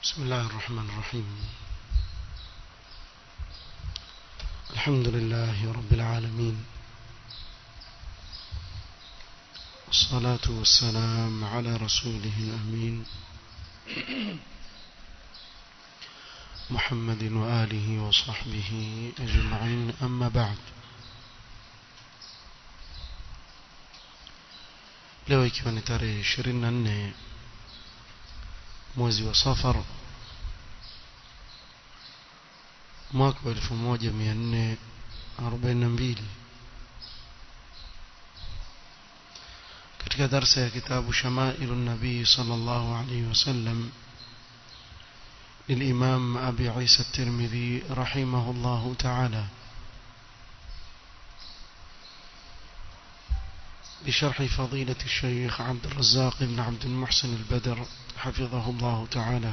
بسم الله الرحمن الرحيم الحمد لله رب العالمين والصلاة والسلام على رسوله الأمين محمد وآله وصحبه أجمعين أما بعد leo ikiwa ni tarehe 24 mwezi wa safar mwaka wa 1442 katika darsa ya kitabu shamailu nabii sallallahu alayhi wasallam للإمام أبي عيسى الترمذي رحمه الله تعالى بشرح فضيلة الشيخ عبد الرزاق بن عبد المحسن البدر حفظه الله تعالى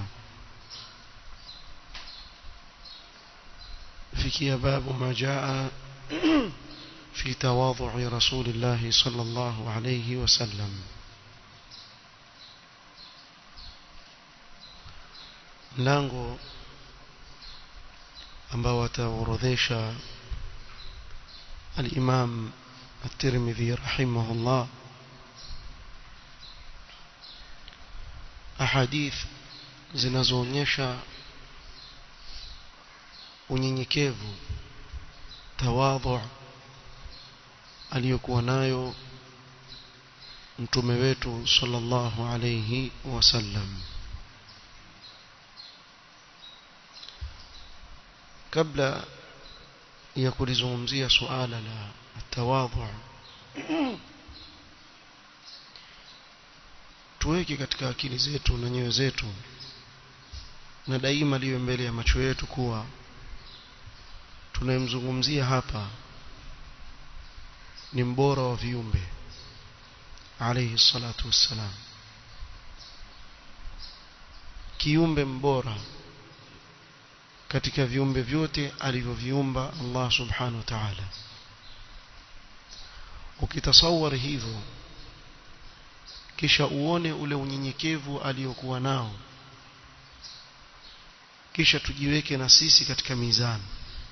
في باب ما جاء في تواضع رسول الله صلى الله عليه وسلم mlango ambao wataorodhesha al-Imam at-Tirmidhi rahimahullah ahadith zinazoonyesha unyenyekevu tawadhu aliyokuwa nayo mtume wetu sallallahu alayhi wasallam kabla ya kulizungumzia suala la tawadhu tuweke katika akili zetu na nyoyo zetu na daima liwe mbele ya macho yetu kuwa tunayemzungumzia hapa ni mbora wa viumbe alayhi salatu wassalam kiumbe mbora katika viumbe vyote alivyoviumba Allah subhanahu wa ta'ala ukitasawari hivyo kisha uone ule unyenyekevu aliyokuwa nao kisha tujiweke na sisi katika mizani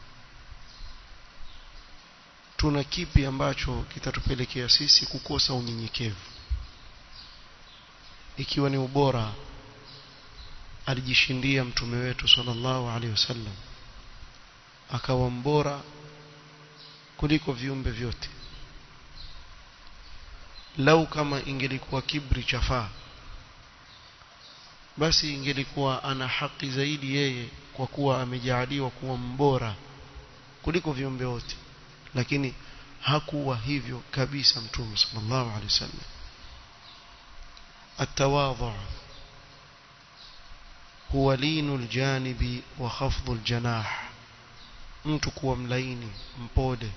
tuna kipi ambacho kitatupelekea sisi kukosa unyenyekevu ikiwa ni ubora alijishindia mtume wetu sallallahu alaihi wasallam akawa mbora kuliko viumbe vyote lau kama ingelikuwa kibri chafaa basi ingelikuwa ana haki zaidi yeye kwa kuwa amejaaliwa kuwa mbora kuliko viumbe wote lakini hakuwa hivyo kabisa mtume sallallahu alaihi wasallam التواضع huwa linu aljanibi wa khafdhu aljanah mtu kuwa mlaini mpode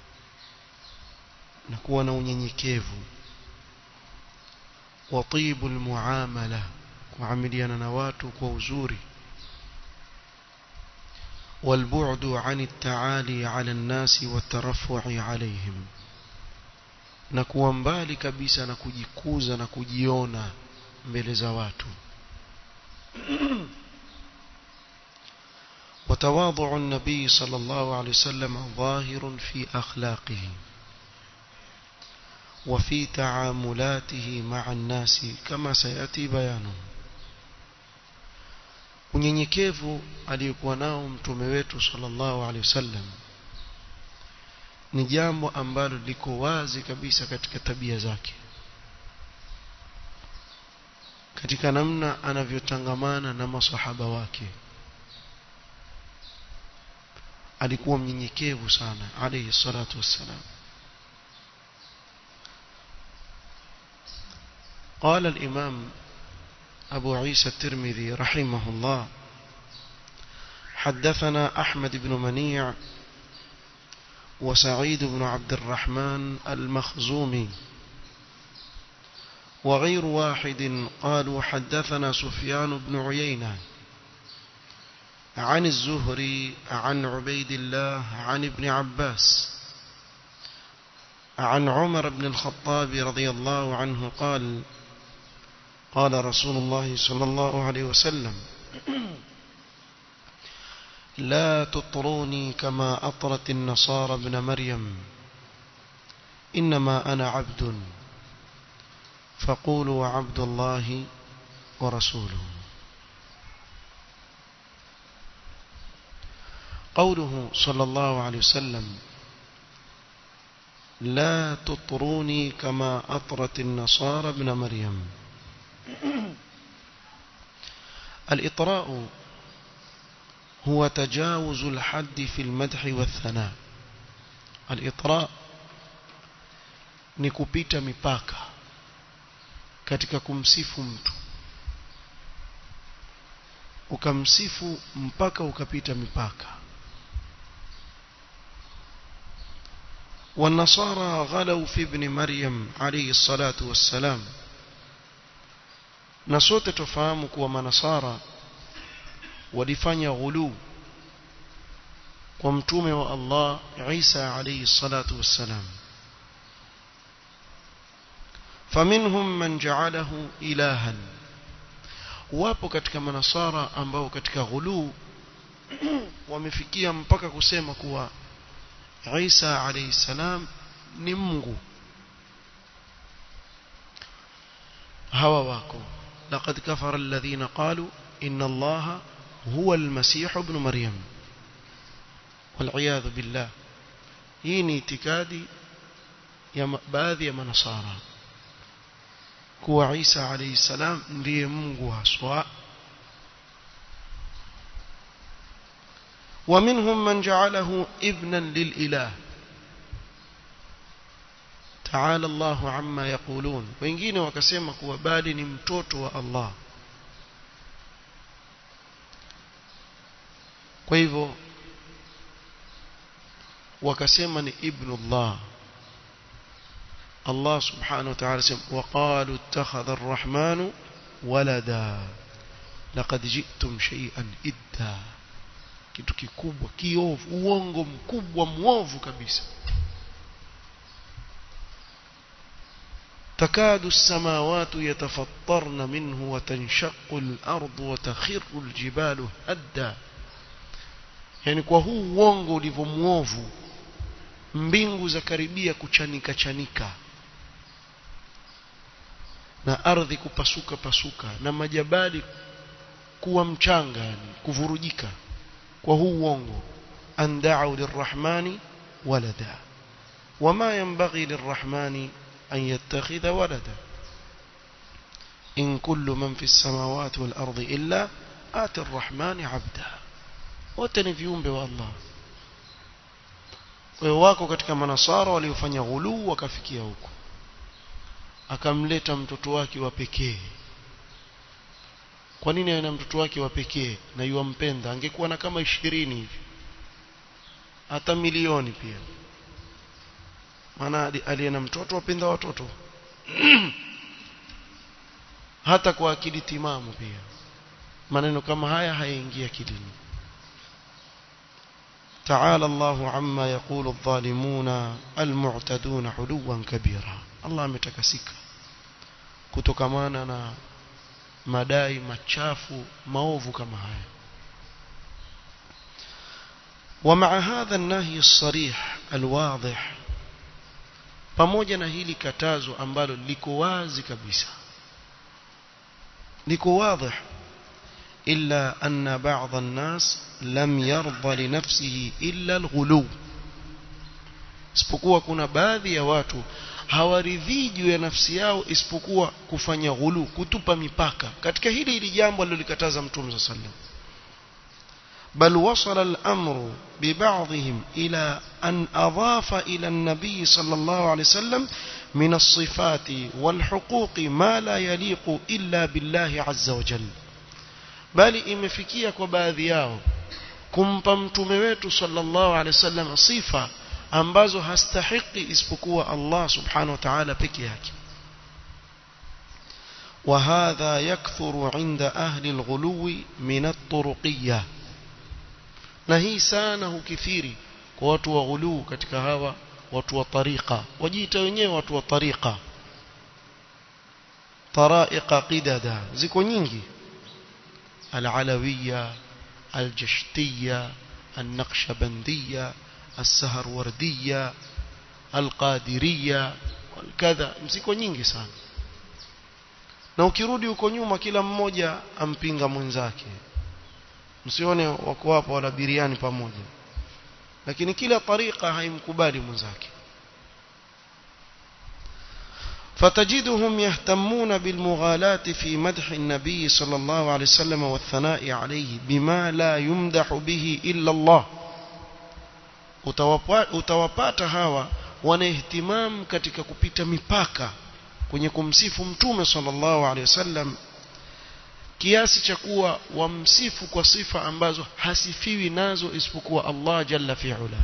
na kuwa na unyenyekevu wa tibu almuamala kuamiliana na watu kwa uzuri والبعد عن التعالي على الناس والترفع عليهم na kuwa mbali kabisa na kujikuza na kujiona mbele za watu وتواضع النبي صلى الله عليه وسلم ظاهر في أخلاقه وفي تعاملاته مع الناس كما سيأتي بيانه unyenyekevu aliyokuwa nao mtume wetu sallallahu alaihi wasallam ni jambo ambalo liko wazi kabisa katika tabia zake katika namna anavyotangamana na masahaba wake alikuwa mnyenyekevu sana alayhi salatu wassalam قال الإمام أبو عيسى الترمذي رحمه الله حدثنا أحمد بن منيع وسعيد بن عبد الرحمن المخزومي وغير واحد قالوا حدثنا سفيان بن عيينة عن الزهري عن عبيد الله عن ابن عباس عن عمر بن الخطاب رضي الله عنه قال قال رسول الله صلى الله عليه وسلم لا تطروني كما أطرت النصارى ابن مريم إنما أنا عبد فقولوا عبد الله ورسوله قوله صلى الله عليه وسلم لا تطروني كما أطرت النصارى ابن مريم الإطراء هو تجاوز الحد في المدح والثناء الإطراء ni kupita mipaka katika kumsifu mtu ukamsifu mpaka ukapita mipaka والنصارى غلوا في ابن مريم عليه الصلاة والسلام na sote tufahamu kuwa manasara walifanya ghulu kwa mtume wa Allah Isa alayhi salatu wassalam faminhum man ja'alahu ilahan wapo katika manasara ambao katika ghulu wamefikia mpaka kusema kuwa Isa alayhi salam ni Mungu hawa wako laqad kafara alladhina qalu inna allaha huwa almasih ibn maryam والعياذ بالله hii ni itikadi ya baadhi ya manasara kuwa Isa alayhi salam ndiye Mungu haswa ومنهم من جعله ابنا للإله تعالى الله عما يقولون wengine wakasema kuwa bali ni mtoto wa Allah kwa hivyo wakasema ni ibn Allah Allah subhanahu wa ta'ala sema waqalu ittakhadha ar-rahmanu walada laqad ji'tum shay'an idda kitu kikubwa kiovu uongo mkubwa mwovu kabisa تكاد السماوات يتفطرن منه وتنشق الأرض وتخر الجبال هدا yani kwa huu uongo ulivyo mwovu mbingu za karibia kuchanika chanika na ardhi kupasuka pasuka na majabali kuwa mchanga yani kuvurujika kwa huu uongo an da'u lirrahmani walada wama yanbaghi lirrahmani an yattakhidha walada in kullu man fi as-samawati wal ardi illa ati arrahmani 'abda wote ni viumbe wa Allah kwa wako katika manasara waliofanya ghuluu wakafikia huko akamleta mtoto wake wa pekee kwa nini ana mtoto wake wa pekee na yuampenda angekuwa na kama ishirini hivi hata milioni pia maana aliye na mtoto wapenda watoto hata kwa akili timamu pia maneno kama haya hayaingia akilini تعالى الله عما يقول الظالمون المعتدون علوا كبيرا الله ametakasika kutokamana na madai machafu maovu kama haya ومع هذا النهي الصريح الواضح pamoja na hili katazo ambalo liko wazi kabisa liko wazi إلا أن بعض الناس لم يرضى لنفسه إلا الغلو isipokuwa kuna baadhi ya watu hawaridhii juu ya nafsi yao isipokuwa kufanya ghulu kutupa mipaka katika hili hili jambo alilolikataza mtume صلى الله عليه وسلم بل وصل الأمر ببعضهم إلى أن أضاف إلى النبي صلى الله عليه وسلم من الصفات والحقوق ما لا يليق إلا بالله عز وجل bali imefikia kwa baadhi yao kumpa mtume wetu sallallahu alaihi wasallam sifa ambazo hastahiki isipokuwa Allah subhanahu wa ta'ala peke yake وهذا يكثر عند أهل الغلو من الطرقية na hii sana hukithiri kwa watu wa ghuluu katika hawa watu wa tariqa wajiita wenyewe watu wa tariqa taraiqa qidada ziko nyingi العلوية الجشتية النقشبندية السهروردية القادرية والكذا mziko nyingi sana na ukirudi huko nyuma kila mmoja ampinga mwenzake msione wako hapo wala biriani pamoja lakini kila tariqa haimkubali mwenzake فتجدهم يهتمون بالمغالاة في مدح النبي صلى الله عليه وسلم والثناء عليه بما لا يمدح به إلا الله utawapata hawa wana ihtimam katika kupita mipaka kwenye kumsifu mtume sallallahu alaihi wasallam kiasi cha kuwa wamsifu kwa sifa ambazo hasifiwi nazo isipokuwa Allah jalla fi'ala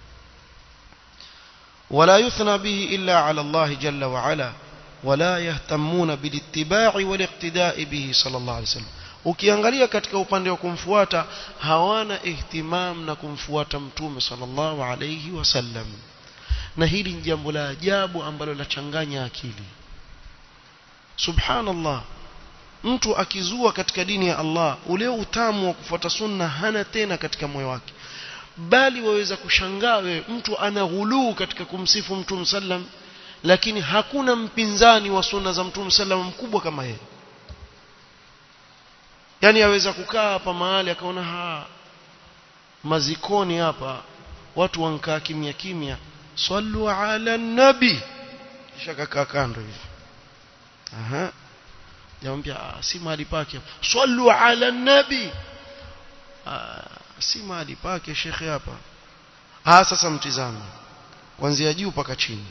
ولا يثنى به إلا على الله جل وعلا ولا يهتمون بالاتباع والاقتداء به صلى الله عليه وسلم ukiangalia katika upande wa kumfuata hawana ihtimam na kumfuata mtume sallallahu alayhi wasallam na hili ni jambo la ajabu ambalo lachanganya akili subhanallah mtu akizua katika dini ya Allah ule utamu wa kufuata sunna hana tena katika moyo wake bali waweza kushangaa wewe mtu ana ghuluu katika kumsifu mtume sallam lakini hakuna mpinzani wa sunna za mtume sallam mkubwa kama yeye yani aweza kukaa hapa mahali akaona ha mazikoni hapa watu wankaa kimya kimya sallu ala nabi kisha kakaa kando hivi aha jamwambia si mahali pake sallu ala nabi si mahali pake shekhe hapa ah sasa mtizame kuanzia juu mpaka chini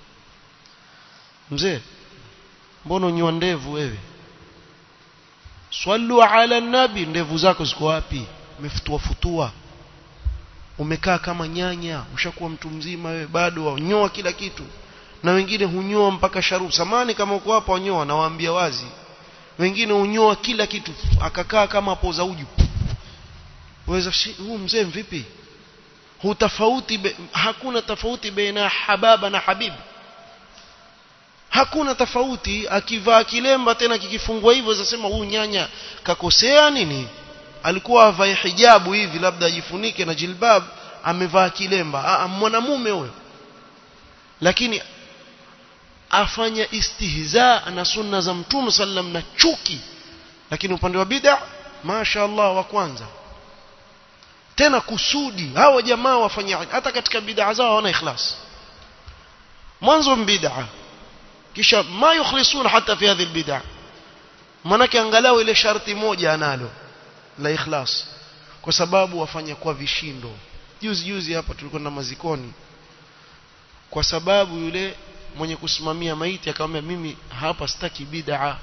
mzee mbona unyoa ndevu wewe swallu ala nabi ndevu zako ziko wapi umefutua futua umekaa kama nyanya ushakuwa mtu mzima wewe bado wanyoa kila kitu na wengine hunyoa mpaka sharubu samani kama uko hapa wanyoa nawaambia wazi wengine hunyoa kila kitu akakaa kama poza uju waweza huu mzee vipi hutafauti be, hakuna tofauti baina hababa na habibi hakuna tofauti akivaa kilemba tena kikifungwa hivyo zasema huyu nyanya kakosea nini alikuwa avae hijabu hivi labda ajifunike na jilbab amevaa kilemba mwanamume huyo lakini afanya istihza na sunna za mtume sallam na chuki lakini upande wa bid'a masha Allah wa kwanza tena kusudi hawa jamaa wafanya hata katika bid'a zao hawana ikhlas mwanzo bid'a kisha ma yukhlisuna hata fi hadhihi albid'a manake angalau ile sharti moja analo la ikhlas kwa sababu wafanya kwa vishindo juzi juzi hapa tulikuwa na mazikoni kwa sababu yule mwenye kusimamia maiti akamwambia mimi hapa sitaki bid'a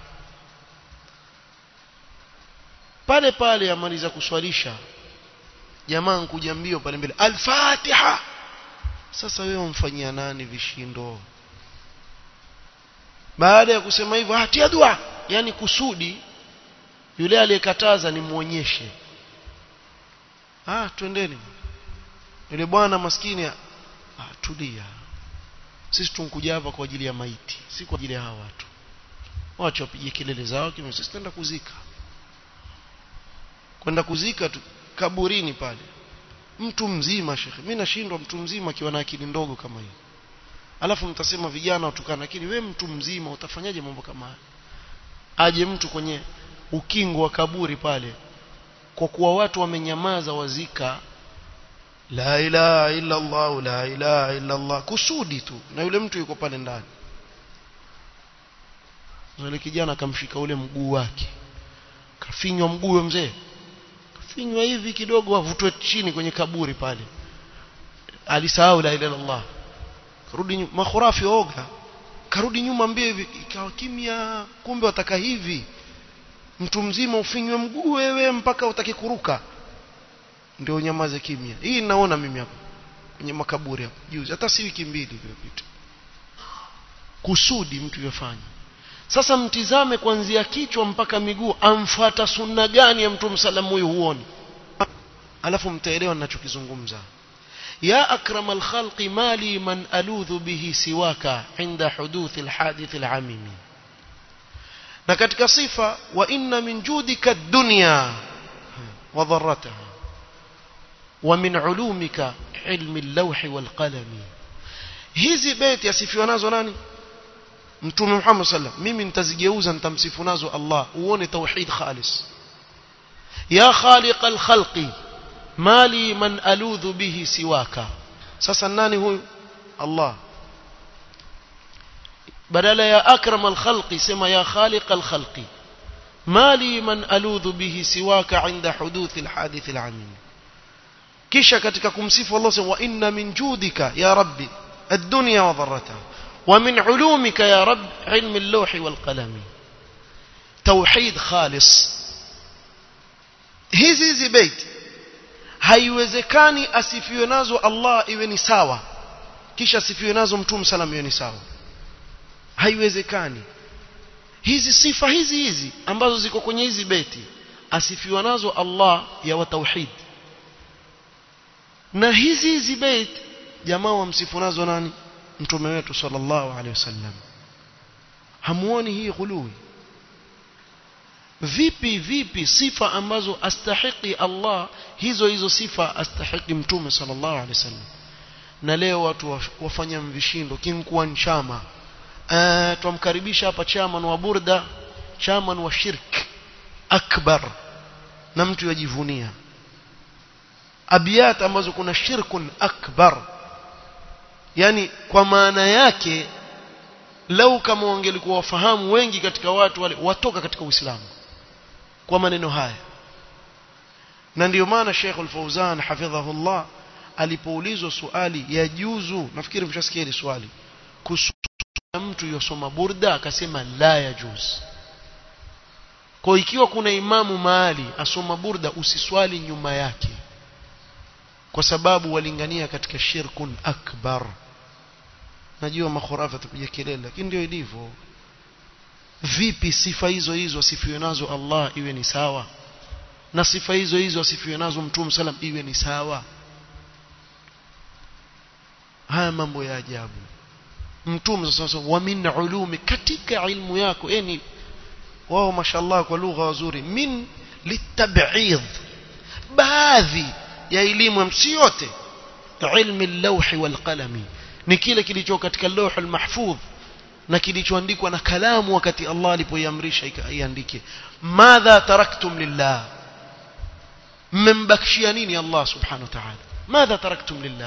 pale pale amaliza kuswalisha jamaa nkuja mbio pale mbele al-Fatiha sasa wewe umfanyia nani vishindo baada ya kusema hivyo hatia dua yani kusudi yule aliyekataza ni muonyeshe ah twendeni yule bwana maskini ah tulia sisi tunkuja hapa kwa ajili ya maiti si kwa ajili ya hawa watu wacha wapige kelele zao kimi sisi tutaenda kuzika kwenda kuzika tu kaburini pale mtu mzima shekhe mimi nashindwa mtu mzima akiwa na akili ndogo kama hii alafu mtasema vijana watukana lakini we mtu mzima utafanyaje mambo kama haya aje mtu kwenye ukingo wa kaburi pale kwa kuwa watu wamenyamaza wazika la ilaha illa Allah la ilaha illa Allah kusudi tu na yule mtu yuko pale ndani yule kijana akamshika ule mguu wake kafinywa mguu mzee kafinywa hivi kidogo avutwe chini kwenye kaburi pale alisahau la ilaha illa Allah karudi nyuma makhurafi oga karudi nyuma mbio hivi ikawa kimya kumbe wataka hivi mtu mzima ufinywe mguu wewe mpaka utaki kuruka ndio nyamaze kimya hii naona mimi hapa kwenye makaburi hapa juzi hata si wiki mbili iliyopita kusudi mtu yafanya sasa mtizame kuanzia kichwa mpaka miguu amfuata sunna gani ya mtume salamu huyu huoni alafu mtaelewa ninachokizungumza يا أكرم الخلق ما لي من ألوذ به سواك عند حدوث الحادث العميم na katika sifa wa inna min judika dunya wa dharrataha wa min ulumika ilmi al-lawhi wal qalami hizi beti asifiwa nazo nani mtume Muhammad sallam mimi nitazigeuza nitamsifu nazo Allah uone tauhid khalis ya khaliq al-khalqi mali man aludhu bihi siwaka sasa nani huyu Allah badala ya akram al-khalqi sema ya khaliq al-khalqi mali man aludhu bihi siwaka inda huduth al-hadith al-amim kisha katika kumsifu Allah sema wa inna min judika ya rabbi الدنيا وضرتها ومن علومك يا رب علم اللوح والقلم توحيد خالص hizi hizi bait haiwezekani asifiwe nazo Allah iwe ni sawa kisha asifiwe nazo mtume salam iwe ni sawa haiwezekani hizi sifa hizi hizi ambazo ziko kwenye hizi beti asifiwa nazo Allah ya wa tauhid na hizi hizi bait jamaa wamsifu nazo nani mtume wetu sallallahu alaihi wasallam hamuoni hii ghului vipi vipi sifa ambazo astahiki Allah hizo hizo sifa astahiki mtume sallallahu alaihi wasallam na leo watu wafanya mvishindo kimkuwa nchama uh, tumkaribisha hapa chairman wa burda chairman wa shirk akbar na mtu yajivunia abiyat ambazo kuna shirkun akbar yani kwa maana yake lau kama wangelikuwa wafahamu wengi katika watu wale watoka katika Uislamu kwa maneno haya na ndiyo maana Sheikh Al-Fauzan hafidhahullah alipoulizwa swali ya juzu nafikiri mshasikia hili swali kuhusu mtu yosoma burda akasema la ya juz kwa ikiwa kuna imamu mahali asoma burda usiswali nyuma yake kwa sababu walingania katika shirkun akbar najua makhurafa tupiga kelele lakini ndio ilivyo vipi sifa hizo hizo asifiwe nazo Allah iwe ni sawa na sifa hizo hizo asifiwe nazo mtume salam iwe ni sawa haya mambo ya ajabu mtume sasa wa min ulumi katika ilmu yako yani wao mashallah kwa lugha wazuri min litab'id baadhi ya elimu si yote ilmi al-lawh wal qalami ni kile kilicho katika lawh al-mahfudh na kilichoandikwa na kalamu wakati Allah alipoiamrisha iandike madha taraktum lillah mmembakishia nini Allah subhanahu wa ta'ala madha taraktum lillah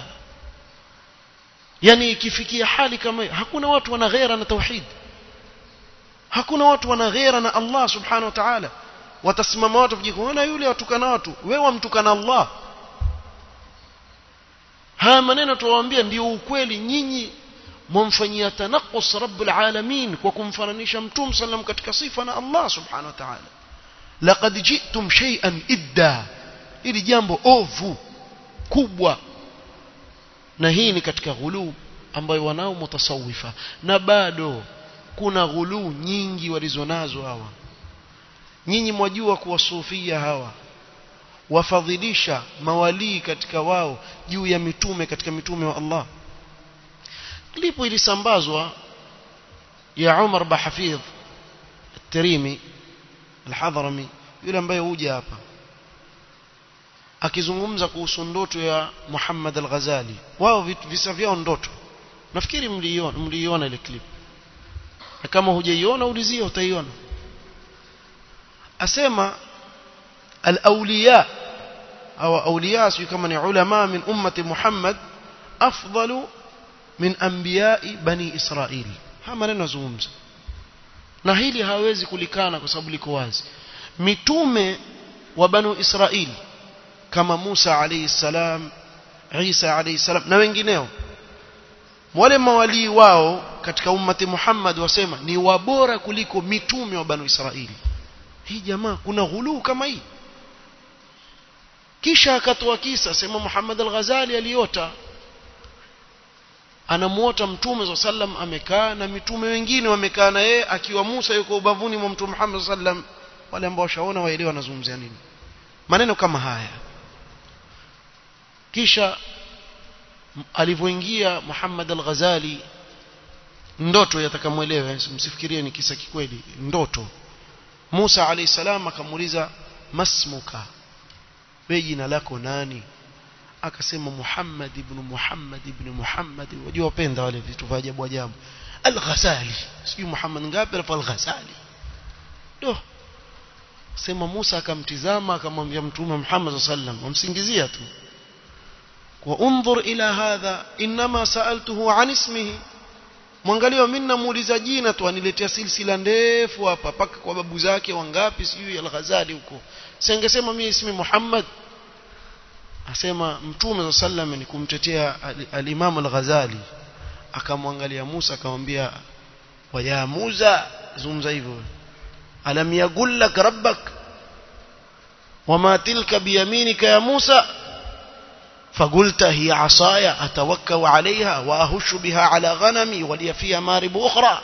yani ikifikia hali kama hakuna watu wana ghera na tauhid hakuna watu wana ghera na Allah subhanahu wa ta'ala watasimama watu kujikuona yule watukana watu wewe wamtukana Allah haya maneno tuwaambia ndio ukweli nyinyi mumfanyia tanaqus rabbul alamin kwa kumfananisha mtume sallam katika sifa na Allah subhanahu wa ta'ala laqad ji'tum shay'an idda ili jambo ovu kubwa na hii ni katika ghuluu ambayo wanao mutasawifa na bado kuna ghuluu nyingi walizonazo hawa nyinyi mwajua kuwa sufia hawa wafadhilisha mawalii katika wao juu ya mitume katika mitume wa Allah klipu ilisambazwa ya Umar Bahafidh At-Tirimi Al-Hadrami yule ambaye huja hapa akizungumza kuhusu ndoto ya Muhammad Al-Ghazali wao visa vyao ndoto nafikiri mliiona mliiona ile clip na kama hujaiona ulizia utaiona asema al-awliya au awliya sio kama ni ulama min ummati Muhammad afdalu min anbiya'i bani Israili haya maneno nazungumza na hili hawezi kulikana kwa sababu liko wazi mitume wa banu Israili kama Musa alayhi salam Isa alayhi salam na wengineo wale mawalii wao katika ummati Muhammad wasema ni wabora kuliko mitume wa banu Israili hii jamaa kuna ghuluu kama hii kisha akatoa kisa sema Muhammad al-Ghazali aliota anamuota mtume sallam amekaa na mitume wengine wamekaa na yeye akiwa Musa yuko ubavuni mwa mtume Muhammad sallam wale ambao washaona waelewa anazungumzia nini maneno kama haya kisha alivyoingia Muhammad al-Ghazali ndoto yatakamwelewe msifikirie ni kisa kikweli ndoto Musa alayhi salam akamuuliza masmuka wewe jina lako nani akasema Muhammad ibn Muhammad ibn Muhammad wajua wapenda wale vitu vya ajabu ajabu al-Ghazali sijui Muhammad ngapi alafu al-Ghazali do sema Musa akamtizama akamwambia mtume Muhammad sallam wamsingizia tu wa unzur ila hadha inma sa'altuhu an ismihi mwangalia mimi namuuliza jina tu aniletea silsila ndefu hapa paka kwa babu zake wangapi sijui al-Ghazali huko singesema mimi ismi Muhammad asema mtume sallam ni kumtetea al-Imam al-Ghazali akamwangalia Musa akamwambia wa ya Musa zungumza hivyo alam yaqul lak rabbak wama tilka biyaminika ya Musa فقلت هي عصاي أتوكل عليها وأهش بها على غنمي ولي فيها مارب أخرى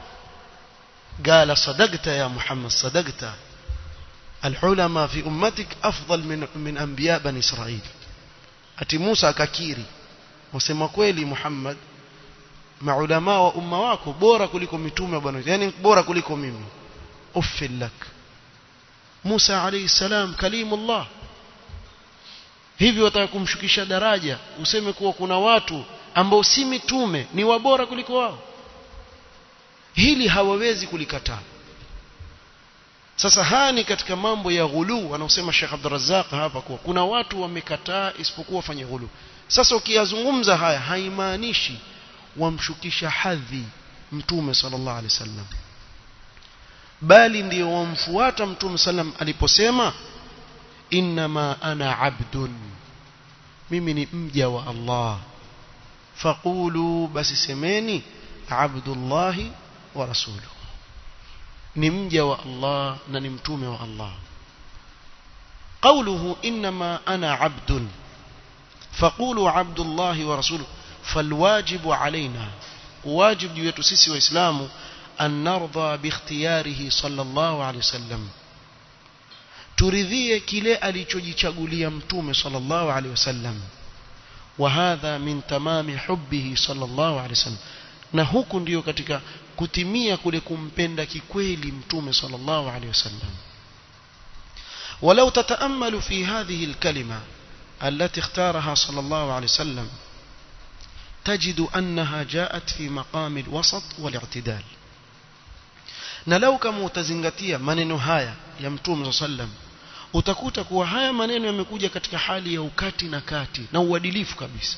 قال صدقت يا محمد صدقت العلماء في أمتك أفضل من, من أنبياء بني إسرائيل أتي موسى ككيري وسمى كويلي محمد maulamaa wa umma wako bora kuliko mitume bwana yani bora kuliko mimi uffil lak Musa alayhi salam kalimullah hivi wataka kumshukisha daraja useme kuwa kuna watu ambao si mitume ni wabora kuliko wao hili hawawezi kulikataa sasa haya ni katika mambo ya ghulu anaosema Sheikh Abdul Razzaq hapa kuwa kuna watu wamekataa isipokuwa wafanye ghulu sasa ukiyazungumza haya haimaanishi wamshukisha hadhi mtume sallallahu alaihi wasallam bali ndio wamfuata mtume sallam aliposema inma ana abdun mimi ni mja wa Allah faqulu basi semeni abdullahi wa rasuluhu ni mja wa Allah na ni mtume wa Allah قوله إنما أنا عبد فقولوا عبد الله ورسوله فالواجب علينا واجب يتسسي وإسلام أن نرضى باختياره صلى الله عليه وسلم turidhie kile alichojichagulia mtume sallallahu alaihi wasallam wa hadha min tamami hubbihi sallallahu alaihi wasallam na huku ndiyo katika kutimia kule kumpenda kikweli mtume sallallahu alaihi wasallam ولو تتأمل في هذه الكلمة التي اختارها صلى الله عليه وسلم تجد أنها جاءت في مقام الوسط والاعتدال نلو كما utazingatia maneno haya ya mtume sallam utakuta kuwa haya maneno yamekuja katika hali ya ukati na kati na uadilifu kabisa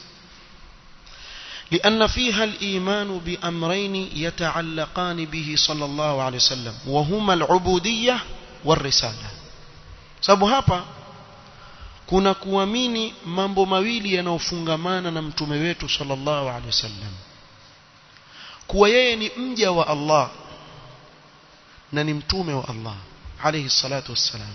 لأن فيها الإيمان بأمرين يتعلقان به صلى الله عليه وسلم وهما العبودية والرسالة sababu hapa kuna kuamini mambo mawili yanayofungamana na mtume wetu sallallahu alaihi wasallam kuwa yeye ni mja wa Allah na ni mtume wa Allah alayhi salatu wassalam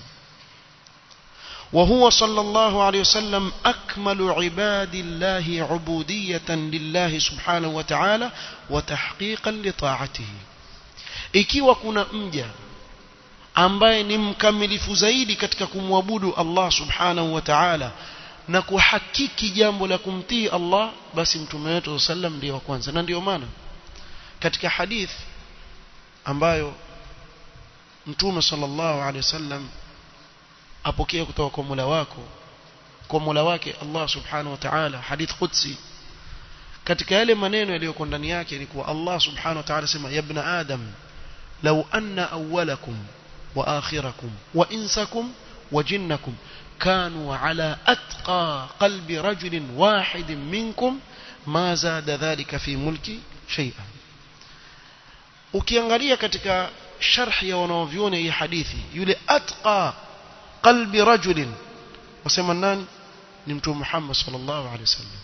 وهو صلى الله عليه وسلم أكمل عباد الله عبودية لله سبحانه وتعالى وتحقيقا لطاعته ikiwa kuna mja ambaye ni mkamilifu zaidi katika kumwabudu Allah subhanahu wa ta'ala na kuhakiki jambo la kumtii Allah basi mtume wetu sallam ndiye wa kwanza na ndio maana katika hadith ambayo mtume sallallahu alaihi wasallam apokea kutoka kwa Mola wako kwa Mola wake Allah subhanahu wa ta'ala hadith qudsi katika yale maneno yaliyoko ndani yake ni kuwa Allah subhanahu wa ta'ala sema ya ibn adam law anna awwalakum wa akhirakum wa insakum wa jinnakum كانوا على أتقى قلب رجل واحد منكم ما زاد ذلك في ملكي شيئا ukiangalia katika sharhi ya wanaovyona hii hadithi yule atqa qalbi rajulin wasema nani ni mtume Muhammad sallallahu alaihi wasallam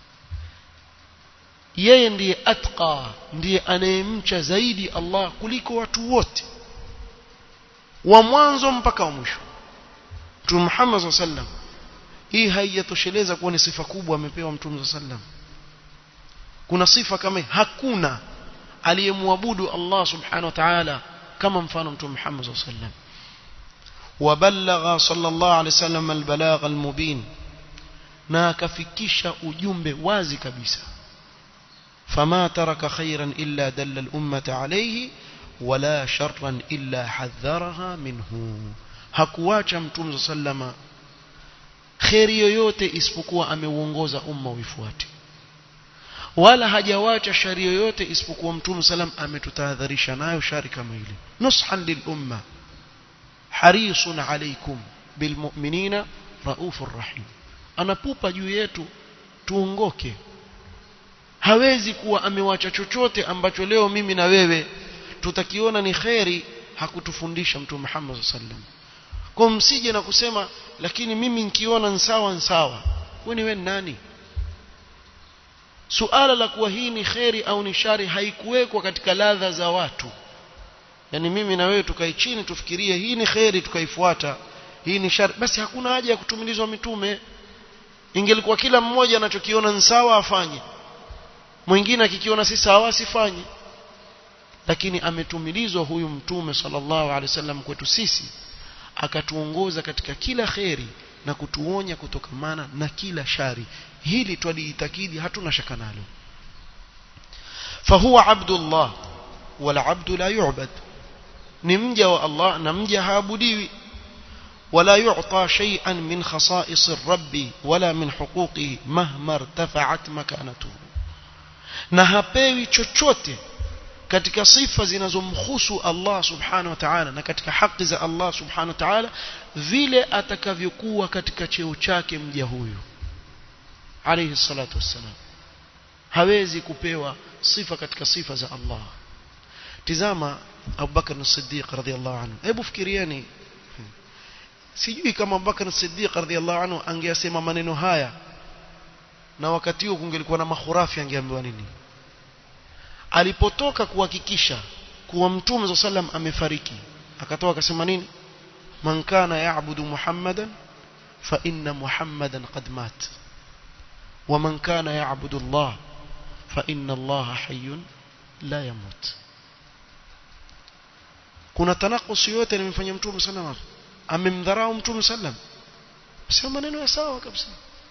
yeye ndiye atqa ndiye anayemcha zaidi Allah kuliko watu wote wa mwanzo mpaka wa mwisho mtume Muhammad sallallahu alaihi wasallam hii haijatosheleza kuwa ni sifa kubwa amepewa mtume sallallahu alaihi wasallam kuna sifa kama hakuna aliyemwabudu Allah subhanahu wa ta'ala kama mfano mtume Muhammad sallallahu alaihi wasallam وبلغ صلى الله عليه وسلم البلاغ المبين na akafikisha ujumbe wazi kabisa fama taraka khairan illa dalla al-ummata alayhi wala sharran illa hadharaha minhu hakuacha mtume sallama kheri yoyote isipokuwa ameuongoza umma uifuate wala hajawacha shari yoyote isipokuwa mtume salam ametutahadharisha nayo shari kama ile nushan lil umma harisun alaykum bilmu'minina raufur rahim anapupa juu yetu tuongoke hawezi kuwa amewacha chochote ambacho leo mimi na wewe tutakiona ni kheri hakutufundisha mtume Muhammad sallam kwa msije na kusema lakini mimi nikiona nsawa nsawa wewe ni wewe nani suala la kuwa hii ni kheri au ni shari haikuwekwa katika ladha za watu yani mimi na wewe tukae chini tufikirie hii ni kheri tukaifuata hii ni shari basi hakuna haja ya kutumilizwa mitume ingelikuwa kila mmoja anachokiona ni sawa afanye mwingine akikiona si sawa asifanye lakini ametumilizwa huyu mtume sallallahu alaihi wasallam kwetu sisi akatuongoza katika kila kheri na kutuonya kutokamana na kila shari hili twaliitakidi hatuna shaka nalo fahuwa abdullah wala abdu la yu'bad ni mja wa Allah na mja haabudiwi ولا يعطى شيئا من خصائص الرب ولا من حقوقه مهما ارتفعت مكانته na hapewi chochote katika sifa zinazomhusu Allah subhanahu wa ta'ala na katika haki za Allah subhanahu wa ta'ala vile atakavyokuwa katika cheo chake mja huyu alayhi salatu wassalam hawezi kupewa sifa katika sifa za Allah tizama Abu Bakar as-Siddiq radhiyallahu anhu hebu fikirieni sijui kama Abubakar Siddiq radhiallahu anhu angeasema maneno haya na wakati huo kungelikuwa na mahurafi angeambiwa nini alipotoka kuhakikisha kuwa mtume za sallam amefariki akatoka akasema nini man kana ya'budu muhammadan fa inna muhammadan qad mat wa man kana ya'budu allah fa inna allah hayyun la yamut kuna tanakusi yote nimefanya mtume sallallahu alaihi amemdharau mtume sallam sio maneno ya sawa kabisa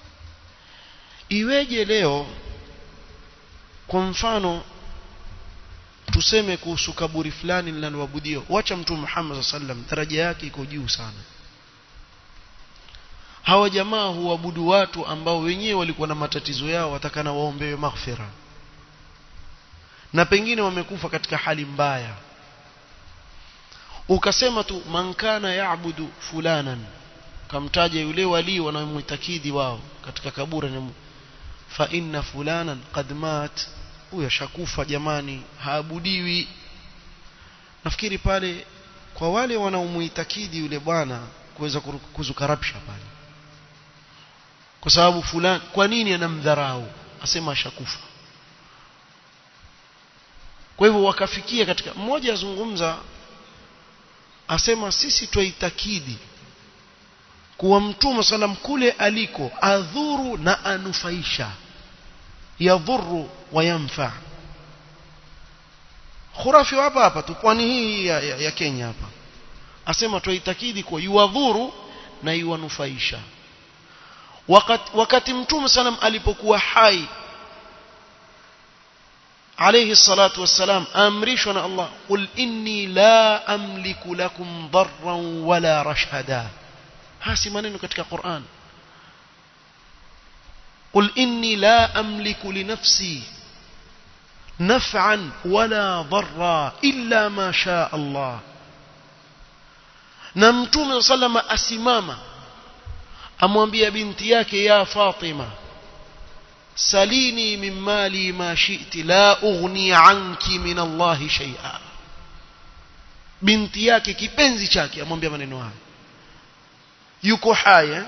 iweje leo kwa mfano tuseme kuhusu kaburi fulani linaloabudiwa wacha mtume Muhammad sallam daraja yake iko juu sana hawa jamaa huabudu watu ambao wenyewe walikuwa na matatizo yao watakana waombewe maghfira na pengine wamekufa katika hali mbaya ukasema tu man kana yaabudu fulanan kamtaja yule wali wanaomwitakidi wao katika kaburi ni fa inna fulanan qad mat huyo shakufa jamani haabudiwi nafikiri pale kwa wale wanaomuitakidi yule bwana kuweza kuzukarabsha pale kwa sababu fulani kwa nini anamdharau asema ashakufa kwa hivyo wakafikia katika mmoja azungumza asema sisi twaitakidi kuwa mtume salam kule aliko adhuru na anufaisha yadhuru wa yanfa khurafi hapa hapa tu pwani hii ya, ya, ya Kenya hapa asema twaitakidi kuwa yuwadhuru na yuwanufaisha wakati, wakati mtume salam alipokuwa hai عليه الصلاة والسلام أمرشنا الله قل إني لا أملك لكم ضرا ولا رشدا هاسي maneno katika Qur'an قل إني لا أملك لنفسي نفعا ولا ضرا إلا ما شاء الله na mtume sallama asimama amwambia binti yake ya Fatima salini min mali ma shi'ti la ughni anki min Allah shay'a binti yake kipenzi chake amwambia maneno haya yuko haya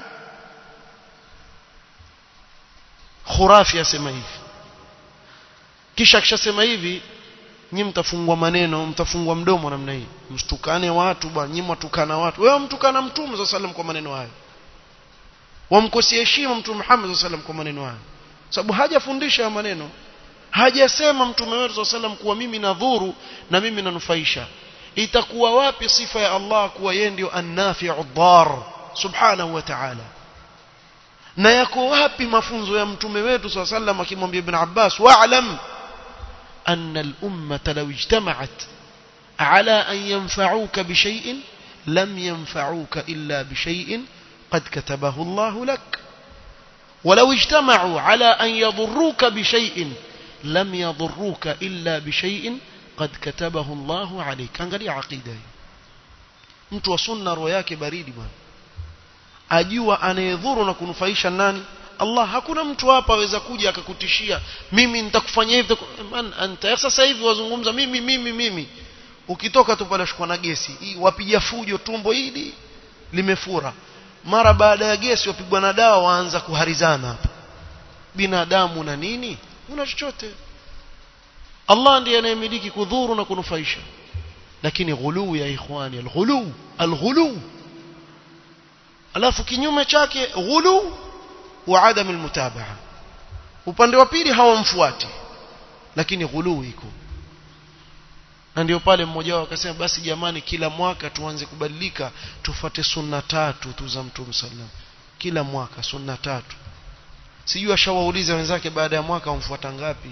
khurafi asema hivi kisha akishasema hivi nyi mtafungwa maneno mtafungwa mdomo namna hii mstukane watu bwana nyi mwatukana watu wewe mtukana mtume za sallam kwa maneno hayo wamkosia heshima mtume Muhammad za sallam kwa maneno hayo sababu hajafundisha maneno hajasema mtume wetu sallam kuwa mimi nadhuru na mimi nanufaisha itakuwa wapi sifa ya Allah kuwa yeye ndio annafi'u dhar subhanahu wa ta'ala na yako wapi mafunzo ya mtume wetu sallam akimwambia ibn Abbas wa'lam anna al-ummata law ijtama'at على أن ينفعوك بشيء لم ينفعوك إلا بشيء قد كتبه الله لك ولو اجتمعوا على أن يضروك بشيء لم يضروك إلا بشيء قد كتبه الله عليك angalia aqida hii mtu wa sunna roho yake baridi bwana ajua anayedhuru na kunufaisha nani Allah hakuna mtu hapa aweza kuja akakutishia mimi nitakufanyia hivi man anta sasa hivi wazungumza mimi mimi mimi ukitoka tu pale shukwa na gesi wapiga fujo tumbo hili limefura mara baada ya gesi wapigwa na dawa waanza kuharizana hapa binadamu na nini una chochote Allah ndiye anayemiliki kudhuru na kunufaisha lakini ghuluu ya ikhwani alghuluu alghuluu alafu kinyume chake ghuluu wa adam almutabaa upande wa pili hawamfuati lakini ghuluu iko na ndio pale mmoja wao akasema basi jamani kila mwaka tuanze kubadilika tufuate sunna tatu tu za mtume sallam kila mwaka sunna tatu sijui ashawauliza wenzake baada ya mwaka wamfuata ngapi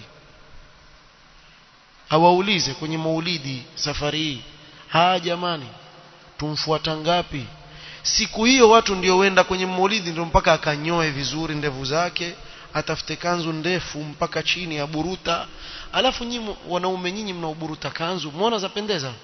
awaulize kwenye maulidi safari hii haa jamani tumfuata ngapi siku hiyo watu ndio wenda kwenye maulidi ndio mpaka akanyoe vizuri ndevu zake atafute kanzu ndefu mpaka chini ya buruta alafu nyinyi wanaume nyinyi mnaoburuta kanzu muona zapendeza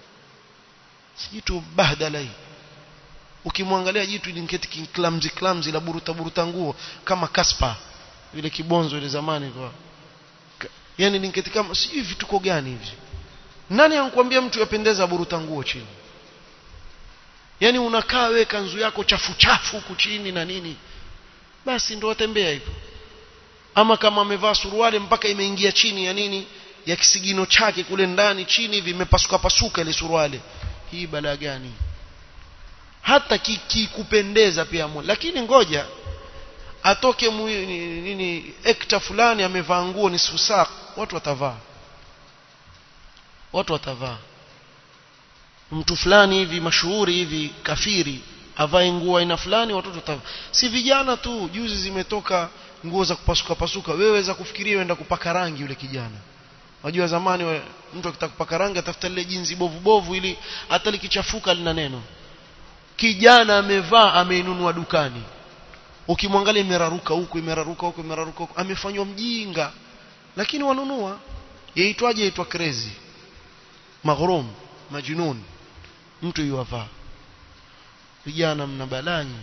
jitu bahdala hii ukimwangalia jitu linketi klamzi klamzi la buruta buruta nguo kama kaspa vile kibonzo ile zamani kwa yani linketi kama sijui vituko gani hivi nani ankwambia mtu yapendeza buruta nguo chini yani unakaa we kanzu yako chafu chafu huku chini na nini basi ndo watembea hivyo ama kama amevaa suruali mpaka imeingia chini ya nini ya kisigino chake kule ndani chini hivi imepasuka pasuka ile suruali hii balaa gani hata kikupendeza pia mu. lakini ngoja atoke mu, nini, nini ekta fulani amevaa nguo ni susak watu watavaa watu watavaa mtu fulani hivi mashuhuri hivi kafiri avae nguo aina fulani watoto watavaa si vijana tu juzi zimetoka nguo za kupasuka pasuka wewe weza kufikiria uenda kupaka rangi yule kijana wajua zamani wa, mtu akitaka kupaka rangi atafuta lile jinzi bovu bovu ili hata likichafuka lina neno kijana amevaa ameinunua dukani ukimwangalia imeraruka huku imeraruka huku imeraruka huku amefanywa mjinga lakini wanunua yaitwaje yaitwa crazy maghrum majnun mtu yuwavaa vijana mna balanyi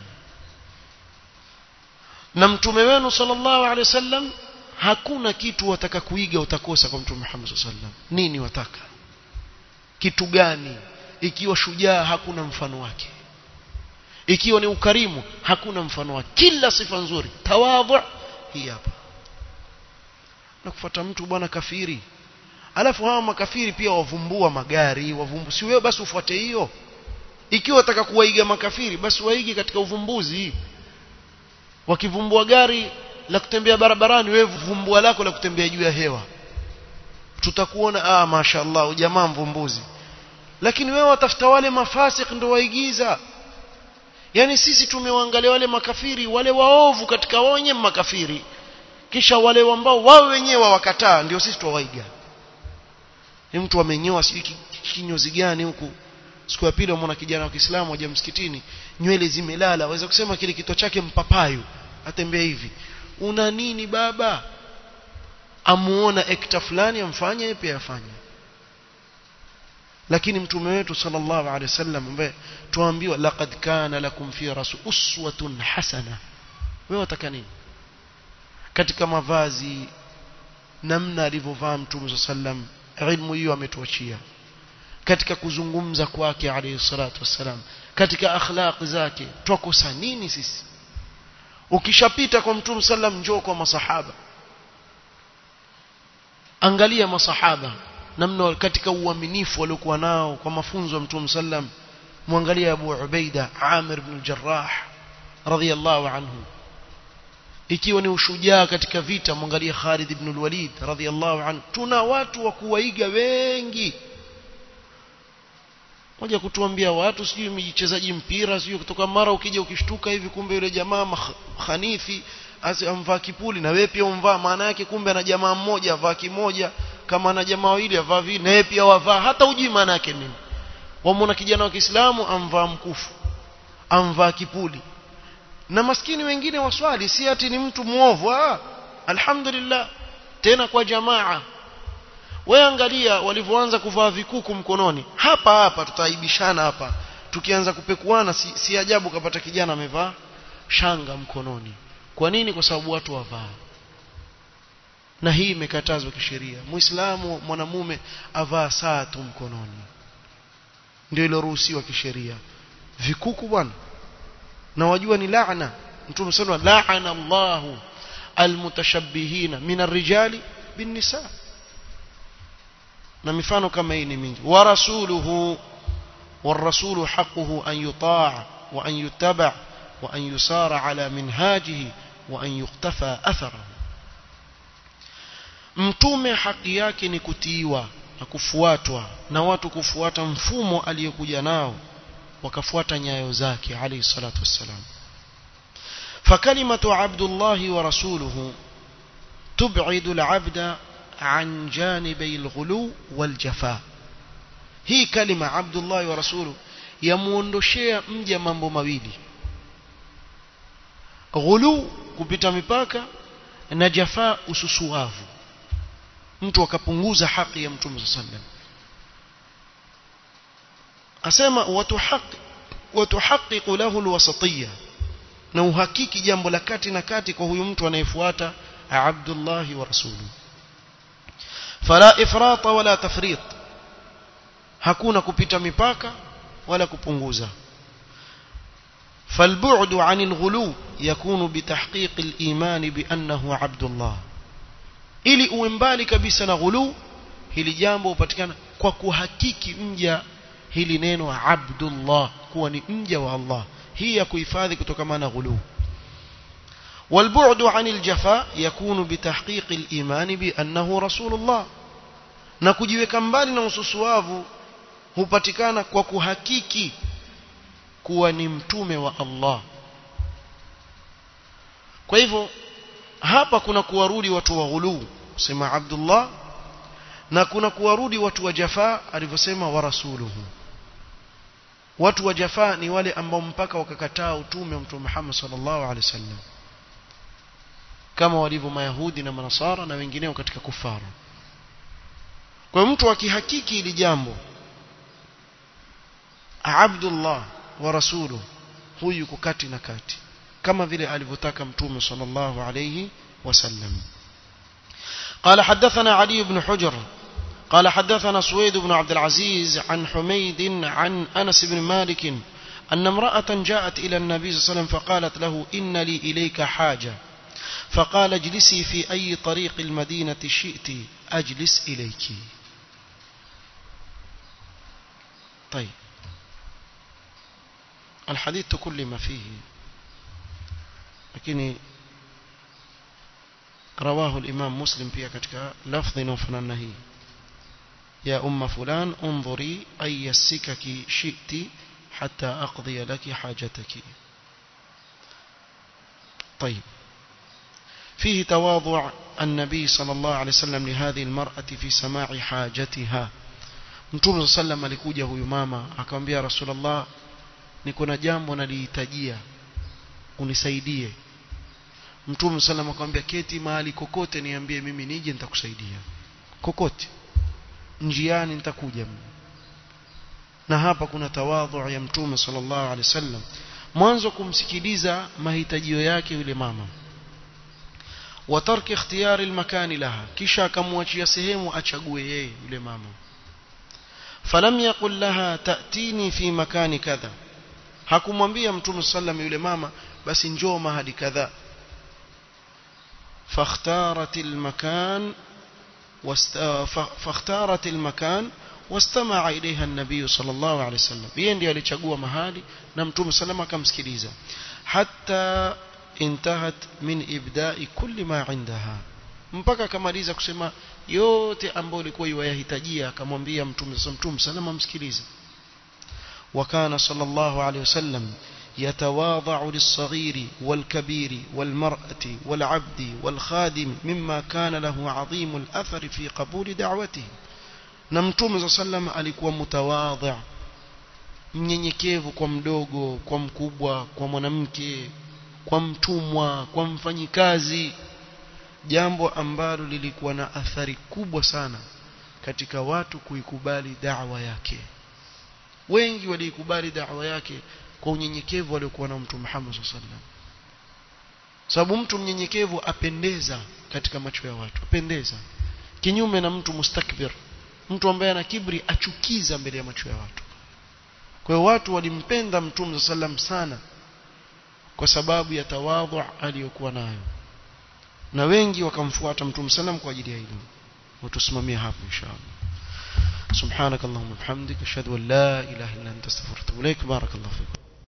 na mtume wenu sallallahu alaihi wasallam hakuna kitu wataka kuiga utakosa kwa mtume Muhammad sallallahu alaihi wasallam nini wataka kitu gani ikiwa shujaa hakuna mfano wake ikiwa ni ukarimu hakuna mfano wake kila sifa nzuri tawadhu hii hapa na kufuata mtu bwana kafiri alafu hawa makafiri pia wavumbua magari wavumbu si wewe basi ufuate hiyo ikiwa wataka kuwaiga makafiri basi waige katika uvumbuzi wakivumbua gari la kutembea barabarani wewe vumbua lako la kutembea juu ya hewa tutakuona ah mashaallah jamaa mvumbuzi lakini wewe watafuta wale mafasik ndio waigiza yani sisi tumewaangalia wale makafiri wale waovu katika wenye makafiri kisha wale ambao wao wenyewe wakataa ndio sisi tuwaiga ni mtu amenyoa sijui kinyozi gani huku siku ya pili umeona kijana wa Kiislamu aje msikitini nywele zimelala waweza kusema kile kito chake mpapayu atembea hivi una nini baba amuona ekta fulani amfanye yeye pia afanye lakini mtume wetu sallallahu alaihi wasallam ambaye tuambiwa laqad kana lakum fi rasul uswatun hasana wewe wataka nini katika mavazi namna alivyovaa mtume sallam ilmu hiyo ametuachia katika kuzungumza kwake alayhi salatu wassalam katika akhlaq zake twakosa nini sisi ukishapita kwa mtume sallam njoo kwa masahaba angalia masahaba namna katika uaminifu waliokuwa nao kwa mafunzo ya mtume sallam muangalia Abu Ubaida Amir ibn al-Jarrah radhiyallahu anhu ikiwa ni ushujaa katika vita muangalia Khalid ibn al-Walid radhiyallahu anhu tuna watu wa kuwaiga wengi moja kutuambia watu sijui mchezaji mpira sijui kutoka mara ukija ukishtuka hivi kumbe yule jamaa khanifi amvaa kipuli na wewe pia umvaa maana yake kumbe ana jamaa mmoja avaa kimoja kama na jamaa wawili avaa vile naye pia wavaa hata ujui maana yake nini wamwona kijana wa Kiislamu amvaa mkufu amvaa kipuli na maskini wengine waswali si ati ni mtu muovu ah alhamdulillah tena kwa jamaa wewe angalia walivyoanza kuvaa vikuku mkononi hapa hapa tutaaibishana hapa tukianza kupekuana si, si ajabu kapata kijana amevaa shanga mkononi kwa nini kwa sababu watu wavaa na hii imekatazwa kisheria muislamu mwanamume avaa saa tu mkononi ndio iloruhusiwa kisheria vikuku bwana na wajua ni laana mtume sallallahu laana Allahu almutashabbihina min arrijali bin nisa na mifano kama hii ni mingi wa rasuluhu والرسول حقه أن يطاع وأن يتبع وأن يسار على منهاجه وأن يقتفى أثره mtume haki yake ni kutiiwa na kufuatwa na watu kufuata mfumo aliyokuja nao wakafuata nyayo zake alayhi salatu wassalam فكلمة عبد الله ورسوله تبعد العبد عن جانبي الغلو والجفاء hii kalima Abdullah wa rasulu yamuondoshea mja mambo mawili ghulu kupita mipaka na jafaa ususuavu mtu akapunguza haki ya mtume sallam asema watuhaqi watuhaqiqu lahu alwasatiyya na uhakiki jambo la kati na kati kwa huyu mtu anayefuata Abdullah wa rasulu fala ifrata wala tafrit hakuna kupita mipaka wala kupunguza فالبعد عن الغلو يكون بتحقيق الإيمان بأنه عبد الله ili uwe mbali kabisa na ghulu hili jambo hupatikana kwa kuhakiki mja hili neno abdullah kuwa ni mja wa Allah hii ya kuhifadhi kutokana na ghulu والبعد عن الجفاء يكون بتحقيق الإيمان بأنه رسول الله na kujiweka mbali na ususuavu hupatikana kwa kuhakiki kuwa ni mtume wa Allah kwa hivyo hapa kuna kuwarudi watu wa ghulu sema Abdullah na kuna kuwarudi watu wa Jafaa alivyosema wa rasuluhu watu wa Jafaa ni wale ambao mpaka wakakataa utume wa Mtume Muhammad sallallahu alaihi wasallam kama walivyo mayahudi na manasara na wengineo katika kufara kwa mtu akihakiki ili jambo Abdullah wa rasuluhu huyu yuko kati na kati kama vile alivyotaka mtume sallallahu alayhi wasallam قال حدثنا علي بن حجر قال حدثنا سويد بن عبد العزيز عن حميد عن أنس بن مالك أن امرأة جاءت إلى النبي صلى الله عليه وسلم فقالت له إن لي إليك حاجة فقال اجلسي في أي طريق المدينة شئت أجلس إليك طيب الحديث تكلم فيه lakini رواه الإمام مسلم pia katika lafdhi inayofanana hii يا أم فلان انظري أي السكك شئت حتى أقضي لك حاجتك طيب فيه تواضع النبي صلى الله عليه وسلم لهذه المرأة في سماع حاجتها Mtume صلى الله عليه alikuja huyu mama akamwambia Rasulullah niko na jambo nalihitajia unisaidie Mtume sallam akamwambia keti mahali kokote niambie mimi nije nitakusaidia kokote njiani nitakuja na hapa kuna tawadhu ya Mtume sallallahu alaihi wasallam mwanzo kumsikiliza mahitajio yake yule mama wa tarki ikhtiyari almakani laha kisha akamwachia sehemu achague yeye yule mama falam yaqul laha ta'tini fi makani kadha hakumwambia mtume sallam yule mama basi njoo mahali kadha فاختارت المكان واست... فاختارت المكان واستمع إليها النبي صلى الله عليه وسلم yeye ndiye alichagua mahali na mtume sallam akamsikiliza hatta intahat min ibda'i kulli ma indaha mpaka akamaliza kusema yote ambayo ilikuwa iwayahitajia akamwambia mtume mtume sallam amsikilize وكان صلى الله عليه وسلم يتواضع للصغير والكبير والمرأة والعبد والخادم مما كان له عظيم الأثر في قبول دعوته نمتوم صلى الله عليه وسلم alikuwa mutawadhi mnyenyekevu kwa mdogo kwa mkubwa kwa mwanamke kwa mtumwa kwa mfanyikazi jambo ambalo lilikuwa na athari kubwa sana katika watu kuikubali da'wa yake wengi waliikubali da'wa yake kwa unyenyekevu aliokuwa na mtume Muhammad sallallahu alaihi wasallam sababu mtu mnyenyekevu apendeza katika macho ya watu apendeza kinyume na mtu mustakbir mtu ambaye ana kibri achukiza mbele ya macho ya watu kwa hiyo watu walimpenda mtume sallam sana kwa sababu ya tawadhu aliyokuwa nayo na wengi wakamfuata mtume sallam kwa ajili ya hilo watusimamia hapo inshallah سبحانك اللهم وبحمدك اشهد ان لا اله الا انت استغفرك واتوب اليك بارك الله فيك